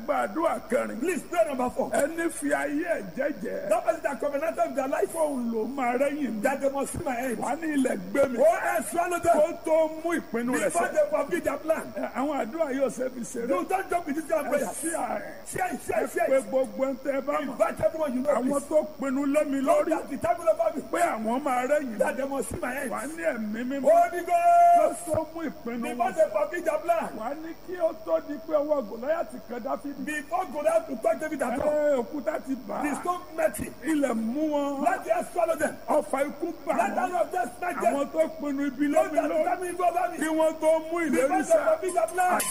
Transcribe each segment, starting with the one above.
gbàdúrà kẹrin Please pray number four. ẹni fi ayé ẹ̀ jẹ́jẹ́ That person that covenanted with their life fóun ló máa rẹ́yìn mi that they must see my end. wà ní ilẹ̀ gbé mi Oh, and swallow them kó tó mú ìpinnu rẹ̀ before sẹ́ they complete their plan. àwọn àdúrà yóò ṣe fi ṣeré No, don't jump with this kind of ẹ prayer. sí ààrẹ Share it, share it, pé share it. gbogbo ń tẹ bá mọ̀ Invite everyone you know. àwọn please. tó pinnu lẹ́mi Lord, lórí that the time over me. pé àwọn máa rẹ́yìn mi That they must see my end. wà ní ẹ̀mí mímọ́ Holy kó Ghost. tó mú ìpinnu Before wọn they complete their plan. wà ní kí ó tó di pé ọwọ́ gòláyàtì kan dáfídì Before Goliath to touch David at all. ẹ òkúta ti bà The á stone met him. ilẹ̀ mú wọn Let the earth swallow them. ọfà ikú bà Let wọn none of them smack them. àwọn tó pinnu ibi Those lẹ́mi that lórí come in over me. kí wọ́n tó mú ìlérí Before they sẹ́ complete their plan.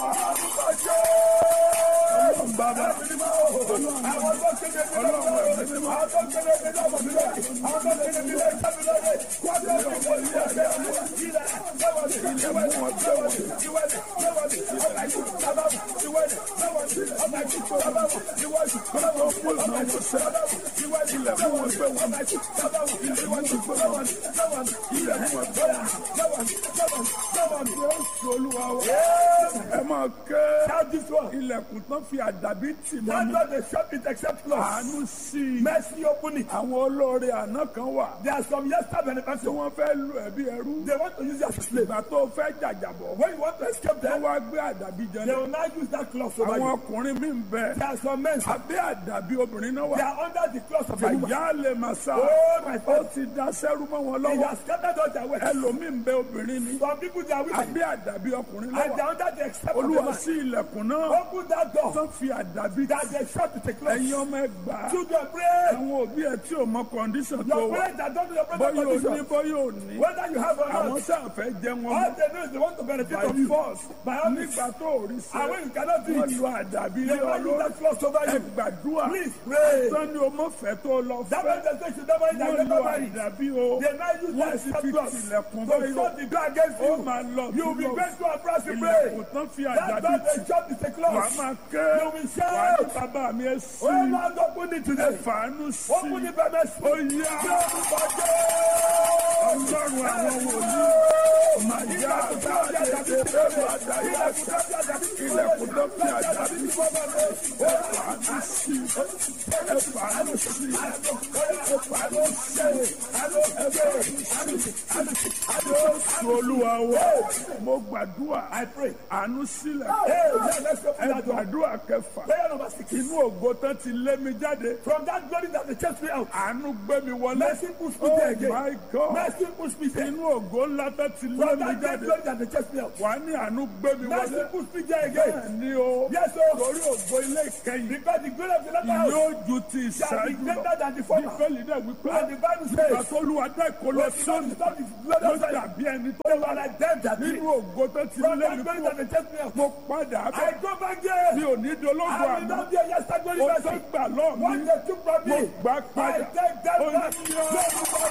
ọlọ́run bàbá Àwọn tó kéde bí lọ́wọ́. Àwọn tó kéde bí lọ́wọ́ mi lórí. Àwọn tó kéde bí lọ́wọ́ mi lórí. Wọ́n tó kéde bí lọ́wọ́ mi lórí. Ilẹ̀ lọ́wọ́ mi. Ìwẹ́lẹ̀ lọ́wọ́ mi. Ìwẹ́lẹ̀ lọ́wọ́ mi. Ọba ìkú bàbá mi. Ìwẹ́lẹ̀ lọ́wọ́ mi. Ọba ìkú bàbá mi. Ìwẹ́lẹ̀ lọ́wọ́ mi. Ọba ìkú bàbá mi. Ìwẹ́lẹ̀ lọ́wọ́ mi. Ọba ìkú bàbá mi. Ìwẹ́lẹ̀ lọ́wọ́ mi. Lọ́wọ́ mi. Ilẹ̀ lọ́wọ́ mi. Lọ́wọ́ mi. Lọ́wọ́ mi. Lọ́wọ́ mi. Jésù olúwa wa ẹ máa ké Shout this one. ilẹ̀kùn tán fi àdàbí tì mọ́ That's mi not the shop it except close. àánú sí i Mercy open it. àwọn olóore àná kan wà There are some yesterday tí benefactors. wọ́n fẹ́ lu ẹ̀bí ẹrú They want to use you as a slave. ìgbà tó fẹ́ jàjàbọ̀ When you want to escape wọ́n them, wá gbé àdàbí they jẹlẹ̀ will not use that cloth over àwọn you. ọkùnrin mi ń bẹ There are some men, sir, abẹ́ àdàbí obìnrin náà they wà are under the cloth of a woman. àyà lè máa sá Oh, my ó God. ti da sẹ́rú mọ́ wọn They lọ́wọ́ have scattered all their wealth. ẹlòmíì ń bẹ obìnrin ni Some people, they are women. abẹ́ àdàbí ọkùnrin And they lọ́wọ́ are under the except of a olúwa man. sí ilẹ̀kùn náà Open that door. tán fi àdàbí That they shut to take cloth. ẹ̀yin ọmọ ẹgbàá Children, pray. àwọn òbí ẹ tí ò mọ kọndíṣàn tó Your wà parents that don't do your bóyá present ò ní condition. bóyá ò ní Whether you have or àwọn not, sáà fẹ́ jẹ wọn all they know is they want to benefit by from you. force By all means. nígbà tó ò rí And sẹ́ when you cannot do wọ́n it, lu àdàbí they lé will use ọlọ́run that cloth over ẹ you. gbàdúrà Please pray. tán ni o mọ̀ fẹ́ tó lọ That fẹ́ means they say you never eat and wọ́n lu never marry. àdàbí o They now use wọ́n that sì except fi cloth tilẹ̀kùn to báyọ̀ shut the door against ó you. máa lọ You will be lọ going to a price to pray. ilẹ̀kùn tán fi That's àdàbí why tì they shut the wà á cloth. máa ké You will wà á ní shout. bàbá mi ẹ sí Oh Lord, open it ẹ today. fàánú sí Open it by mercy. ó yá ọlọ́run àwọn wòlíì máa yá àgbáyé ẹgbẹ́ àdáyé ilẹ̀kùn tó fi àdàbí ẹ fàánú sí ẹ fàánú sí ẹ fàánú sí ẹ fàánú sí Jésù olúwa wa mo gbàdúrà I pray. àánú sílẹ̀ Hey, yeah, let's open ẹ that door. gbàdúrà kẹfà Prayer number six. inú ògo tán ti lé mi jáde From that glory that they chased me out. àánú gbé mi wọlé Mercy push me oh there again. my God Mercy push me there. inú ògo ńlá tán ti lé From mi that great jáde glory that they chased me out. wà á ní àánú gbé mi Mercy wọlé push me there again. bẹ́ẹ̀ ni o Yes, sir. torí ògo ilé ìkẹyìn Because the glory of the latter house yóò ju ti shall be ìṣáájú greater lọ than the former. bíbélì náà wípé And the Bible nígbà says, tó olúwa dá ìkọlọ sóni Stop this glory ló of the dàbí ẹni tó They were like them that did. nínú ògo tó ti From lé that mi glory kú that they chased me out. mo padà I bẹ̀ go back there. mi ò ní dológo I will àná not be a yesterday glory o tó person. gbà lọ́ọ̀ mi What they took from mo me, gbà I padà take that ó back. ní yọ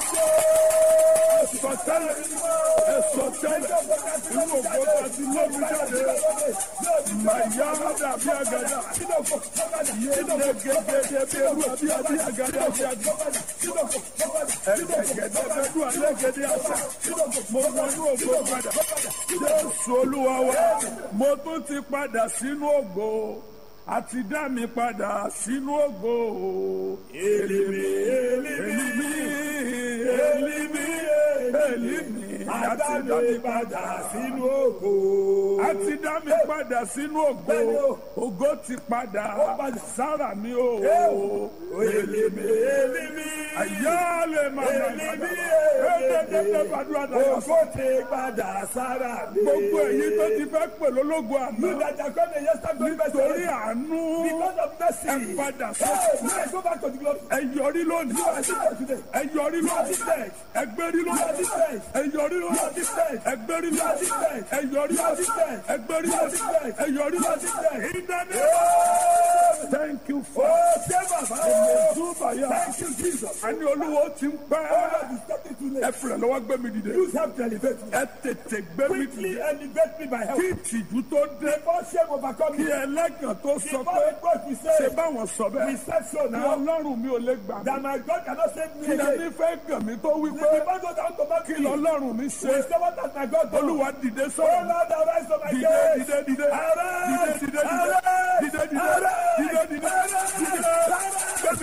sọtẹ́lẹ̀ ẹsọtẹ́lẹ̀ inú ògo tó ti lé mi jáde màyà dàbí àgàdà yéé gẹ́gẹ́ bí ewu àbí àbí àgàdà bí àgàdà ẹ̀gẹ̀gẹ̀dẹ̀ bẹ́ẹ̀dù àlẹ́gẹ̀dẹ̀ àṣà mo wọnú ògo padà jésù olúwa wa mo tún ti padà sínú ògo àti dá mi padà sínú ògo èlìmí èlìmí èlìmí èlìmí àti dá mi padà sínú ògo. àti dá mi padà sínú ògo ògo ti padà sára mi o Elimi, elimi, àyálè máa nà elimi, ẹ̀ẹ́dẹ́gbẹ́ gbàdúrà dáyà ògo ti padà sára mi. gbogbo èyí tó ti fẹ́ pè lólógo You àná that are come the yesterday glory torí person. àánú Because of mercy. ẹ padà Hey, sọ now I go back to the glory. ẹ yọrí lónìí You are different today. ẹ yọrí You are lónìí different. ẹ gbérí You are lónìí different. ẹ yọrí You are lónìí different. ẹ gbérí You are lónìí different. ẹ yọrí You are lónìí different. ẹ gbérí You are lónìí different. ẹ yọrí You are lónìí different. ìdáná Oh, thank you for ṣé bàbá o. túbàyà Thank you, Jesus. àní olúwo ti ń Oh, pẹ́ Lord, you stepped into ẹ late. fìrẹ̀ lọ́wọ́ gbé mi dìde Use help to elevate me. ẹ tètè gbé mi Quickly dìde elevate me by help. kí ìtìjú tó dé Before shame overcome kí me. ẹlẹ́gàn tó sọ Before pé the God we ṣe say, báwọn sọ we bẹ́ẹ̀ said so ní now. ọlọ́run mi ò lè gbà mí That my God cannot save me kí again. ẹni fẹ́ gàn mí tó wí The pé people go down to back kí me. lọ́lọ́run mi ṣe We say what has my God done. olúwa dìde Oh sọ̀rọ̀ Lord, arise on my dìde case. dìde dìde dìde Arise. dìde dìde Arise. dìde dìde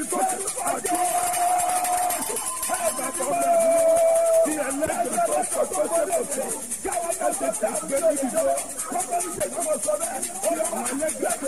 sókè àjọ bàbá ọmọ ẹ̀ tí ẹlẹ́gbẹ̀ẹ́ tó sọ tó sọ tó sọ ẹ tètè gbé níbi tó kí àwọn ẹlẹ́gbẹ̀ẹ́.